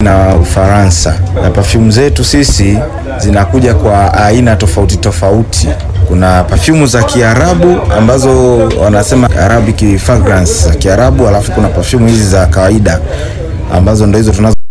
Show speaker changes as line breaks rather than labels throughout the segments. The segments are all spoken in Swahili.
na Ufaransa, na perfume zetu sisi zinakuja kwa aina tofauti tofauti. Kuna perfume za Kiarabu ambazo wanasema Arabic fragrance za Kiarabu, alafu kuna perfume hizi za kawaida ambazo ndo hizo tunazo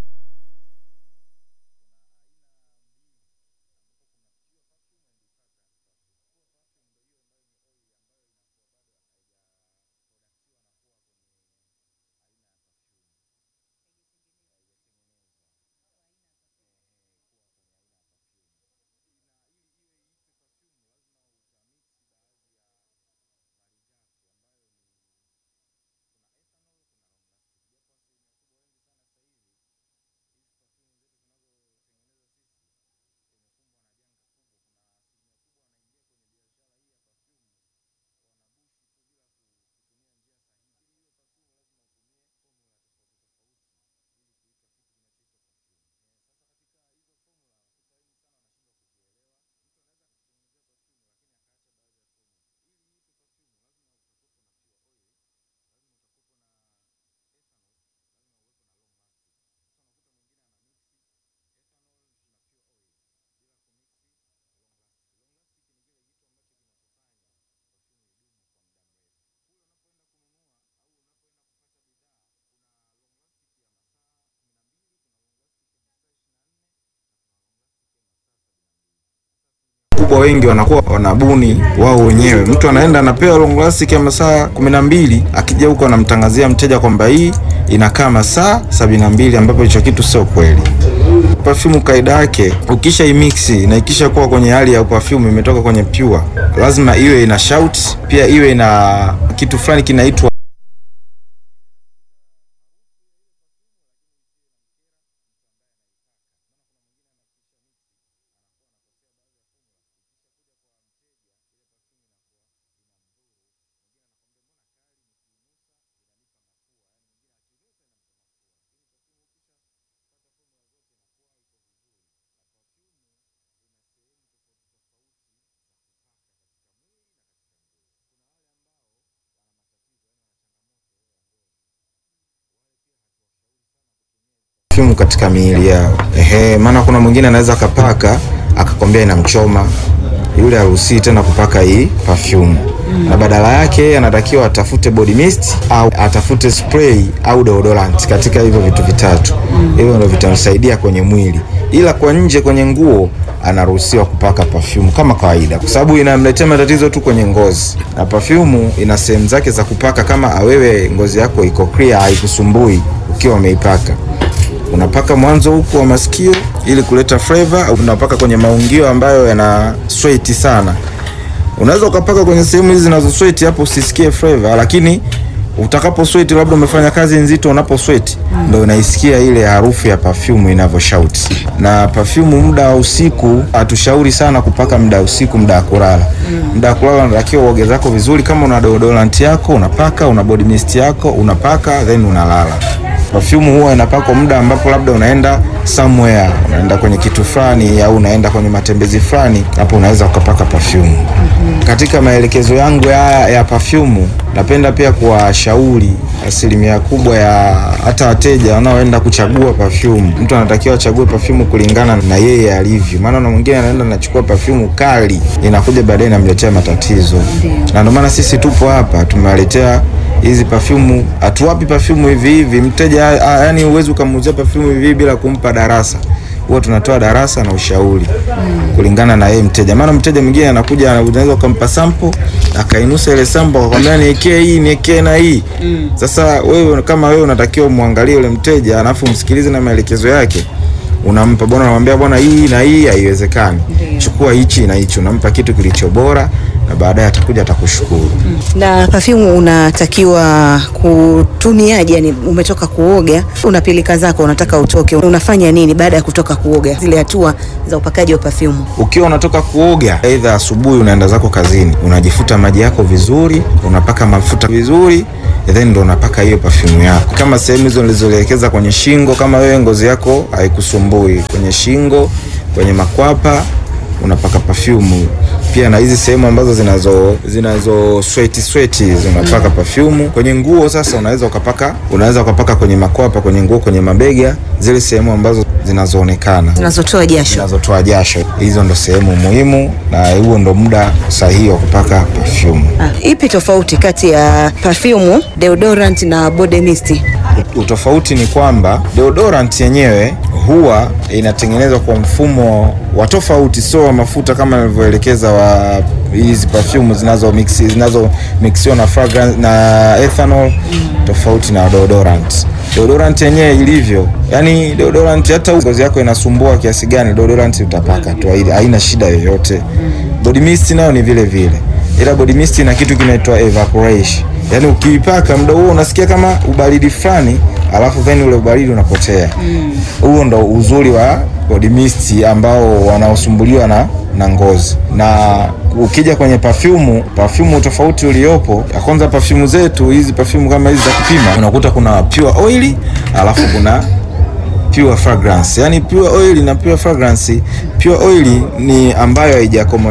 kubwa wengi wanakuwa wanabuni wao wenyewe. Mtu anaenda anapewa long lasting ya masaa kumi na mbili, akija huko anamtangazia mteja kwamba hii inakaa masaa sabini na mbili, ambapo hicho kitu sio kweli. Perfume kaida yake ukisha imixi na ikisha kuwa kwenye hali ya perfume imetoka kwenye pure, lazima iwe ina shout, pia iwe na kitu fulani kinaitwa perfume katika miili yao. Ehe, maana kuna mwingine anaweza akapaka akakwambia inamchoma, yule haruhusiwi tena kupaka hii perfume na badala yake yeye anatakiwa atafute body mist au atafute spray au deodorant katika hivyo vitu vitatu. Hivyo ndio vitamsaidia kwenye mwili, ila kwa nje kwenye nguo anaruhusiwa kupaka perfume kama kawaida, kwa sababu inamletea matatizo tu kwenye ngozi, na perfume ina sehemu zake za kupaka. Kama wewe ngozi yako iko clear, haikusumbui ukiwa umeipaka unapaka mwanzo huku wa masikio ili kuleta flavor, au unapaka kwenye maungio ambayo yana sweat sana. Unaweza ukapaka kwenye sehemu hizi zinazo sweat, hapo usisikie flavor, lakini utakapo sweat, labda umefanya kazi nzito, unapo sweat ndio unaisikia ile harufu ya perfume inavyo shout. Na perfume muda wa usiku hatushauri sana kupaka muda wa usiku, muda wa kulala. Muda wa kulala unatakiwa uoge zako vizuri, kama una deodorant yako unapaka, una body mist yako unapaka, then unalala. Perfume huwa inapakwa muda ambapo labda unaenda somewhere, unaenda kwenye kitu fulani au unaenda kwenye matembezi fulani, hapo unaweza ukapaka perfume. Katika maelekezo yangu haya ya perfume, napenda pia kuwashauri asilimia kubwa ya hata wateja wanaoenda kuchagua perfume, mtu anatakiwa achague perfume kulingana na yeye alivyo, maana na mwingine anaenda anachukua perfume kali, inakuja baadaye inamletea matatizo, na ndio maana sisi tupo hapa tumewaletea hizi perfume hatuwapi perfume hivi hivi mteja, yani huwezi ukamuuzia perfume hivi hivi bila kumpa darasa. Huwa tunatoa darasa na ushauri kulingana na yeye mteja, maana mteja mwingine anakuja, unaweza ukampa sample akainusa ile sample akakwambia niekee hii niekee na hii. Sasa wewe kama wewe unatakiwa umwangalie yule mteja, alafu msikilize na maelekezo yake unampa bwana, unamwambia bwana, hii na hii haiwezekani, chukua hichi na hichi, unampa kitu kilicho bora, na baadaye atakuja atakushukuru.
Na perfume unatakiwa kutumiaje? Yani umetoka kuoga, una pilika zako, unataka utoke, unafanya nini baada ya kutoka kuoga? Zile hatua za upakaji wa perfume.
Ukiwa unatoka kuoga, aidha asubuhi unaenda zako kazini, unajifuta maji yako vizuri, unapaka mafuta vizuri, then ndo unapaka hiyo perfume yako, kama sehemu hizo nilizoelekeza kwenye shingo. Kama wewe ngozi yako haikusumbui kwenye shingo, kwenye makwapa unapaka perfume pia na hizi sehemu ambazo zinazo zinazo sweti sweti zinapaka perfume kwenye nguo. Sasa unaweza ukapaka unaweza ukapaka kwenye makwapa, kwenye nguo, kwenye mabega, zile sehemu ambazo zinazoonekana
zinazotoa jasho.
zinazotoa jasho, hizo ndo sehemu muhimu, na huo ndo muda sahihi wa kupaka perfume.
Ah, ipi tofauti kati ya perfume, deodorant na body mist?
Utofauti ni kwamba deodorant yenyewe huwa inatengenezwa kwa mfumo wa tofauti, sio wa mafuta kama nilivyoelekeza wa hizi perfume zinazo mix zinazo mixiwa na fragrance na ethanol, tofauti na deodorant. Deodorant yenyewe ilivyo, yani deodorant hata ngozi yako inasumbua kiasi gani, deodorant utapaka tu, hai- haina shida yoyote. Body mist nayo ni vile vile, ila body mist ina kitu kinaitwa evaporation Yaani ukiipaka muda huo unasikia kama ubaridi fulani, alafu then ule ubaridi unapotea. Huo ndo uzuri wa body mist ambao wanaosumbuliwa na na ngozi. Na ukija kwenye perfume, perfume tofauti uliopo, ya kwanza perfume zetu hizi perfume kama hizi za kupima, unakuta kuna pure oil, alafu kuna pure fragrance. Yani pure oil na pure fragrance. Pure oil ni ambayo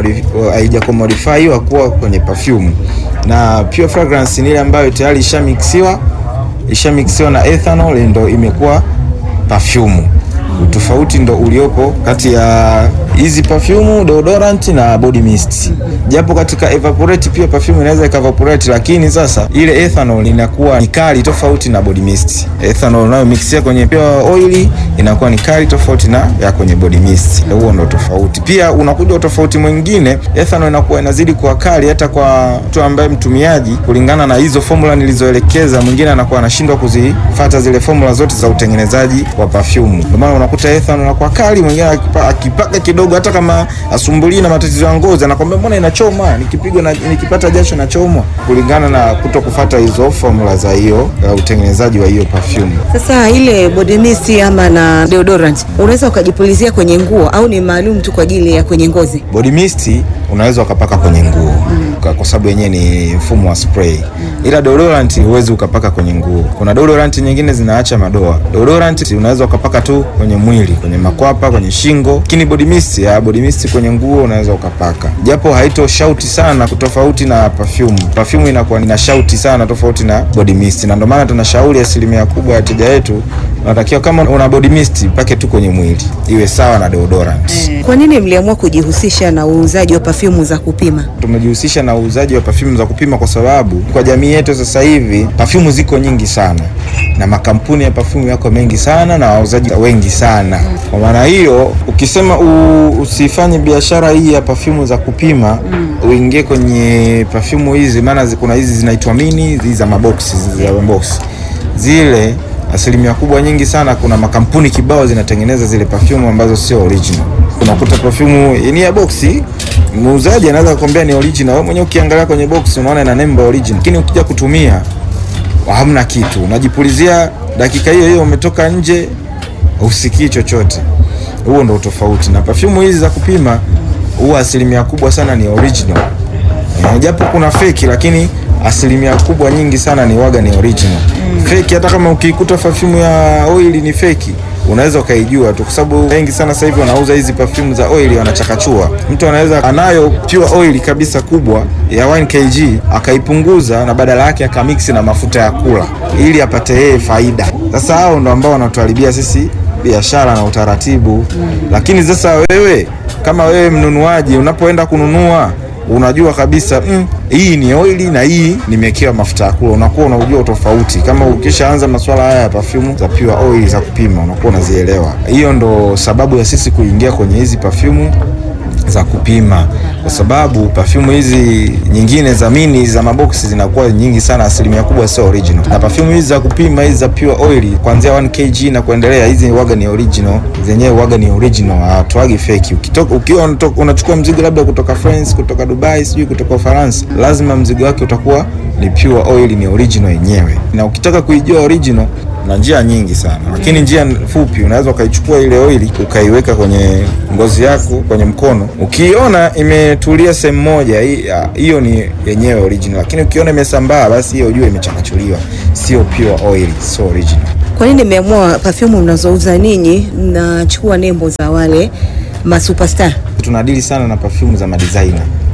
haijakomodifiwa kuwa kwenye perfume, na pure fragrance ni ile ambayo tayari ishamixiwa ishamixiwa na ethanol ndo imekuwa perfume. Utofauti ndo uliopo kati ya hizi perfume, deodorant na body mist. Japo katika evaporate pia perfume inaweza ikaevaporate, lakini sasa ile ethanol inakuwa ni kali tofauti na body mist. Ethanol unayo mixia kwenye pure oil inakuwa ni kali tofauti na ya kwenye body mist. Huo ndo tofauti. Pia unakuja utofauti mwingine, ethanol inakuwa inazidi kuwa kali hata kwa mtu ambaye mtumiaji, kulingana na hizo formula nilizoelekeza, mwingine anakuwa anashindwa kuzifuata zile formula zote za utengenezaji wa perfume. Ndio maana unakuta ethanol inakuwa kali, mwingine akipa- akipaka kidogo, hata kama asumbuli na matatizo ya ngozi, anakwambia mbona inachoma, nikipigwa na nikipata jasho nachomwa, kulingana na kuto kufuata hizo formula za hiyo ya utengenezaji wa hiyo perfume.
Sasa ile body mist ama na deodorant unaweza ukajipulizia kwenye nguo au ni maalum tu kwa ajili ya kwenye ngozi?
Body mist unaweza ukapaka kwenye nguo kwa, kwa sababu yenyewe ni mfumo wa spray, ila deodorant huwezi ukapaka kwenye nguo. Kuna deodorant nyingine zinaacha madoa. Deodorant unaweza ukapaka tu kwenye mwili, kwenye makwapa, kwenye shingo, lakini body mist ya body mist kwenye nguo unaweza ukapaka, japo haito shauti sana tofauti na perfume. Perfume inakuwa ina shauti sana tofauti na body mist, na ndio maana tunashauri asilimia kubwa ya wateja wetu unatakiwa kama una body mist pake tu kwenye mwili iwe sawa na deodorant.
Kwa nini mliamua kujihusisha na uuzaji wa perfume za kupima?
Tumejihusisha na uuzaji wa perfume za kupima kwa sababu kwa jamii yetu sasa hivi perfume ziko nyingi sana na makampuni ya perfume yako mengi sana na wauzaji wengi sana. Kwa maana hiyo, ukisema u, usifanye biashara hii ya perfume za kupima uingie kwenye perfume hizi, maana zi- kuna hizi zinaitwa mini, hizi za maboksi, hizi za maboksi zile asilimia kubwa nyingi sana, kuna makampuni kibao zinatengeneza zile perfume ambazo sio original. Unakuta perfume ni ya boksi, muuzaji anaweza kukwambia ni original, wewe mwenyewe ukiangalia kwenye boksi unaona ina nembo original, lakini ukija kutumia hamna kitu, unajipulizia dakika hiyo hiyo umetoka nje, usikii chochote. Huo ndo tofauti na perfume hizi za kupima, huwa asilimia kubwa sana ni original. Eh, japo kuna feki lakini asilimia kubwa nyingi sana ni waga ni original. Feki hata kama ukikuta perfume ya oil ni feki unaweza ukaijua tu, kwa sababu wengi sana sasa hivi wanauza hizi perfume za oil wanachakachua. Mtu anaweza anayo pure oil kabisa kubwa ya 1 kg akaipunguza na badala yake akamix na mafuta ya kula ili apate yeye faida. Sasa hao ndo ambao wanatuharibia sisi biashara na utaratibu. Lakini sasa wewe kama wewe mnunuaji unapoenda kununua unajua kabisa mm, hii ni oili na hii nimewekewa mafuta ya kula, unakuwa unaujua tofauti. Kama ukishaanza masuala haya ya perfume za pure oil za kupima, unakuwa unazielewa. Hiyo ndo sababu ya sisi kuingia kwenye hizi perfume za kupima, kwa sababu perfume hizi nyingine za mini za maboksi zinakuwa nyingi sana, asilimia kubwa sio original, na perfume hizi za kupima hizi za pure oil kuanzia 1 kg na kuendelea, hizi waga ni original, zenyewe waga ni original, hawatoagi fake. Ukitoka ukiwa unatoka- unachukua mzigo labda kutoka France, kutoka Dubai, sijui kutoka Ufaransa, lazima mzigo wake utakuwa ni pure oil, ni original yenyewe. Na ukitaka kuijua original na njia nyingi sana, lakini njia fupi, unaweza ukaichukua ile oili ukaiweka kwenye ngozi yako kwenye mkono, ukiona imetulia sehemu moja, hi- ah, hiyo ni yenyewe original, lakini ukiona imesambaa, basi hiyo ujue imechakachuliwa, sio pure oil, sio original.
Kwa nini mmeamua perfume mnazouza ninyi mnachukua nembo za wale masuperstar?
Tunadili sana na perfume za madesigner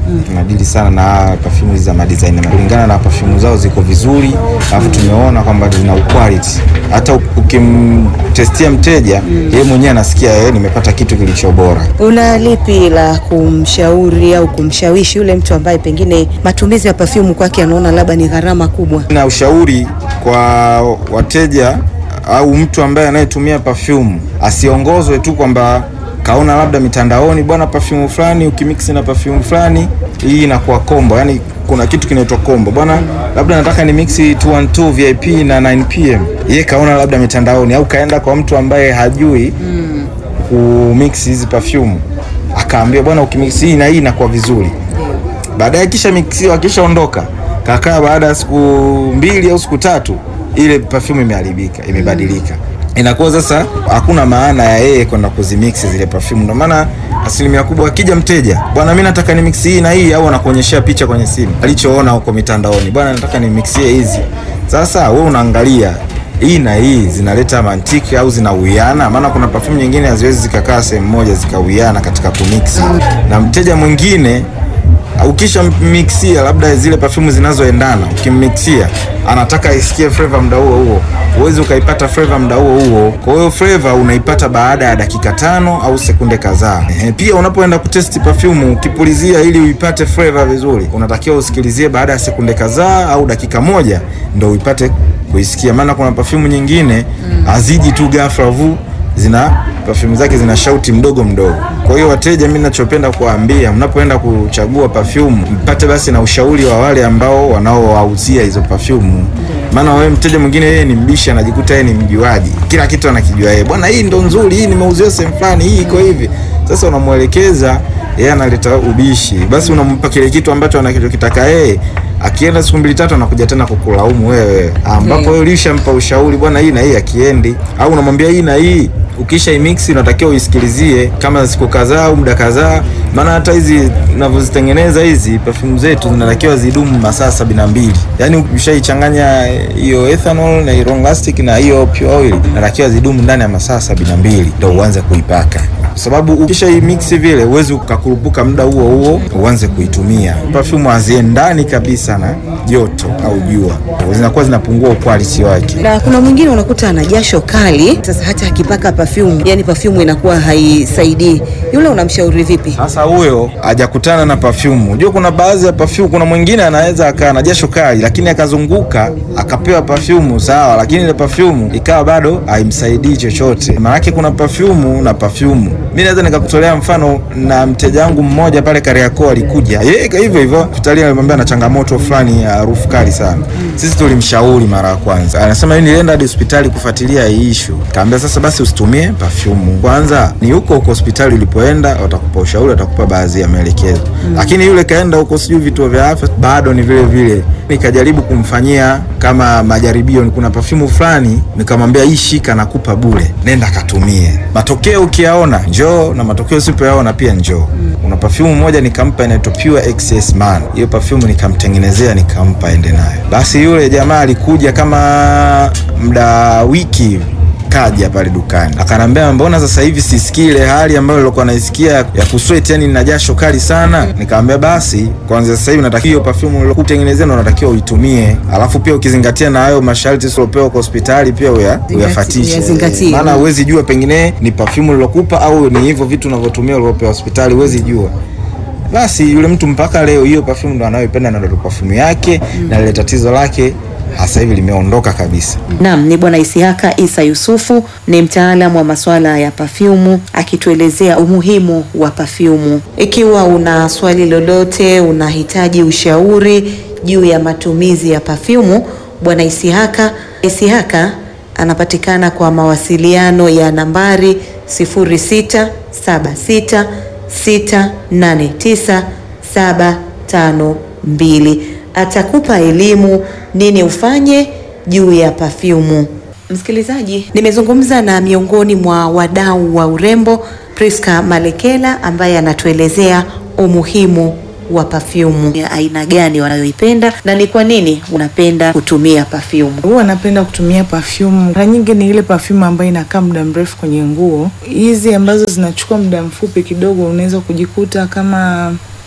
tunadili sana na perfume hizi za madesigner kulingana na perfume zao ziko vizuri, alafu tumeona kwamba zina quality. Hata ukimtestia mteja yeye mwenyewe anasikia yeye, nimepata kitu kilicho bora.
Una lipi la kumshauri au kumshawishi yule mtu ambaye pengine matumizi ya perfume kwake anaona labda ni gharama kubwa?
Na ushauri kwa wateja au mtu ambaye anayetumia perfume asiongozwe tu kwamba kaona labda mitandaoni, bwana, perfume fulani ukimix na perfume fulani hii inakuwa combo. Yani kuna kitu kinaitwa combo bwana, labda nataka ni mix 212 VIP na 9 pm. Yeye kaona labda mitandaoni, au kaenda kwa mtu ambaye hajui kumix hizi perfume, akaambia bwana, ukimix hii na hii inakuwa vizuri. Baadaye kisha mixiwa, akishaondoka kakaa, baada ya siku mbili au siku tatu, ile perfume imeharibika, imebadilika inakuwa sasa hakuna maana ya yeye kwenda kuzimix zile perfume. Ndio maana asilimia kubwa akija mteja, bwana, mimi nataka ni mix hii na hii, au anakuonyeshea picha kwenye simu alichoona huko mitandaoni, bwana, nataka ni mixie hizi. Sasa wewe unaangalia hii na hii zinaleta mantiki au zinauiana? Maana kuna perfume nyingine haziwezi zikakaa sehemu moja zikauiana katika kumix, na mteja mwingine ukisha mixia labda zile perfume zinazoendana, ukimmixia anataka isikie flavor muda huo huo, huwezi ukaipata flavor muda huo huo. Kwa hiyo flavor unaipata baada ya dakika tano au sekunde kadhaa. Ehe, pia unapoenda kutesti perfume ukipulizia, ili uipate flavor vizuri, unatakiwa usikilizie baada ya sekunde kadhaa au dakika moja ndio uipate kuisikia, maana kuna perfume nyingine haziji tu ghafla vu zina perfume zake zina shauti mdogo mdogo. Kwa hiyo wateja, mimi ninachopenda kuwaambia, mnapoenda kuchagua perfume mpate basi na ushauri wa wale ambao wanaowauzia hizo perfume. Maana wewe mteja mwingine yeye ni mbishi, anajikuta yeye ni mjuaji, kila kitu anakijua yeye, bwana, hii ndo nzuri, hii nimeuziwa sehemu fulani, hii iko hivi. Sasa unamwelekeza yeye, analeta ubishi, basi unampa kile kitu ambacho anachokitaka yeye akienda siku mbili tatu anakuja tena kukulaumu wewe, ambapo wewe ulishampa ushauri, bwana, hii na hii akiendi, au unamwambia hii na hii ukisha imix unatakiwa uisikilizie kama siku kadhaa au muda kadhaa, maana hata hizi ninavyozitengeneza hizi perfume zetu zinatakiwa zidumu masaa sabini na mbili. Yani ukishaichanganya hiyo ethanol na long lasting na hiyo pure oil, natakiwa zidumu ndani ya masaa sabini na mbili ndio uanze kuipaka, kwa sababu ukisha imix vile uwezi ukakurupuka muda huo huo uanze kuitumia. Perfume haziendani kabisa na joto au jua, zinakuwa zinapungua quality wake.
Na kuna mwingine unakuta ana jasho kali, sasa hata akipaka perfume, yani perfume inakuwa haisaidii. Yule unamshauri vipi?
Sasa huyo hajakutana na perfume. Unajua kuna baadhi ya perfume, kuna mwingine anaweza akaa na jasho kali, lakini akazunguka akapewa perfume sawa, lakini ile perfume ikawa bado haimsaidii chochote. Maanake kuna perfume na perfume. Mimi naweza nikakutolea mfano na mteja wangu mmoja pale Kariakoo, alikuja yeye hivyo hivyo hospitali, alimwambia ana changamoto fulani ya harufu kali sana. Sisi tulimshauri mara ya kwanza, anasema yeye nilienda hadi hospitali kufuatilia hii issue. Kaambia sasa basi usitumie perfume kwanza, ni huko huko hospitali ulipoenda watakupa ushauri, watakupa baadhi ya maelekezo mm. Lakini yule kaenda huko sijui vituo vya afya bado ni vile vile. Nikajaribu kumfanyia kama majaribio, kuna perfume fulani nikamwambia hii shika, nakupa bure, nenda katumie, matokeo ukiyaona njoo, na matokeo usipoyaona pia njoo mm. Kuna perfume moja nikampa inaitwa Pure XS Man, hiyo perfume nikamtengenezea nikampa ende nayo. Basi yule jamaa alikuja kama muda wiki kaja pale dukani akanambia, mbona sasa hivi sisikii ile hali ambayo nilikuwa naisikia ya kusweat, yani nina jasho kali sana. Nikamwambia basi kwanza sasa hivi natakiwa hiyo perfume nilokutengenezea unatakiwa uitumie, alafu pia ukizingatia na hayo masharti usiopewa kwa hospitali pia uya, uyafatishe,
uyazingatie.
maana huwezi jua pengine ni perfume nilokupa au ni hivyo vitu unavyotumia ulivyopewa hospitali, huwezi jua. Basi yule mtu mpaka leo hiyo perfume ndo anayoipenda na ndo perfume yake na lile tatizo lake sasa hivi limeondoka kabisa.
Naam, ni Bwana Isihaka Isa Yusufu, ni mtaalamu wa masuala ya pafyumu akituelezea umuhimu wa pafyumu. Ikiwa una swali lolote, unahitaji ushauri juu ya matumizi ya pafyumu, Bwana Isihaka Isihaka anapatikana kwa mawasiliano ya nambari 0676689752. Atakupa elimu nini ufanye juu ya pafyumu. Msikilizaji, nimezungumza na miongoni mwa wadau wa urembo Priska Malekela ambaye anatuelezea umuhimu wa pafyumu ya aina gani wanayoipenda na ni kwa nini unapenda kutumia pafyumu.
Huwa napenda kutumia perfume. Mara nyingi ni ile perfume ambayo inakaa muda mrefu kwenye nguo. Hizi ambazo zinachukua muda mfupi kidogo, unaweza kujikuta kama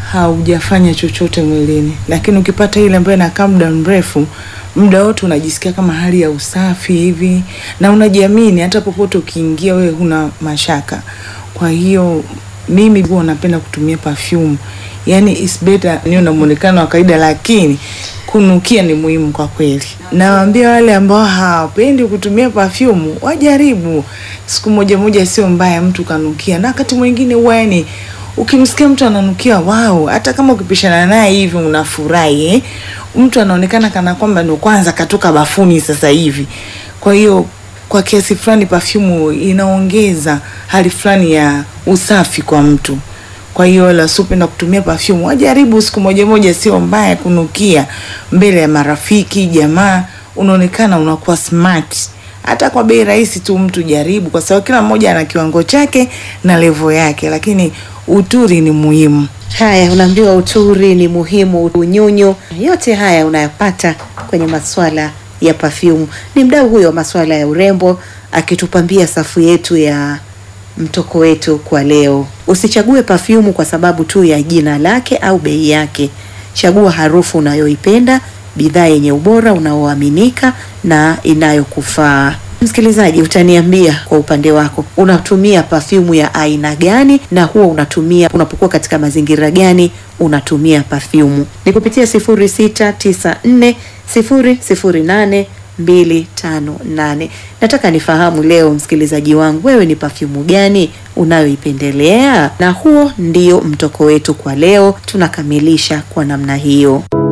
haujafanya chochote mwilini, lakini ukipata ile ambayo inakaa muda mrefu, muda wote unajisikia kama hali ya usafi hivi na unajiamini, hata popote ukiingia wewe huna mashaka. Kwa hiyo mimi huwa napenda kutumia perfume, yani is better niwe na muonekano wa kawaida, lakini kunukia ni muhimu kwa kweli. Nawaambia wale ambao hawapendi kutumia perfume wajaribu siku moja moja, sio mbaya mtu kanukia, na wakati mwingine huwa yani ukimsikia mtu ananukia wao, hata kama ukipishana naye hivi unafurahi eh? Mtu anaonekana kana kwamba ndo kwanza katoka bafuni sasa hivi. Kwa hiyo kwa kiasi fulani perfume inaongeza hali fulani ya usafi kwa mtu. Kwa hiyo wala sipenda kutumia perfume, wajaribu siku moja moja, sio mbaya kunukia mbele ya marafiki, jamaa, unaonekana unakuwa smart. Hata kwa bei rahisi tu mtu jaribu, kwa sababu kila mmoja ana kiwango chake na levo yake, lakini uturi ni muhimu.
Haya, unaambiwa uturi ni muhimu, unyunyu, yote haya unayapata kwenye masuala ya perfume. Ni mdau huyo wa masuala ya urembo akitupambia safu yetu ya mtoko wetu kwa leo. Usichague perfume kwa sababu tu ya jina lake au bei yake. Chagua harufu unayoipenda, bidhaa yenye ubora unaoaminika na inayokufaa. Msikilizaji, utaniambia kwa upande wako unatumia perfume ya aina gani, na huwa unatumia unapokuwa katika mazingira gani unatumia perfume? Ni kupitia 0694 008 258. Nataka nifahamu leo, msikilizaji wangu, wewe ni perfume gani unayoipendelea? Na huo ndio mtoko wetu kwa leo, tunakamilisha kwa namna hiyo.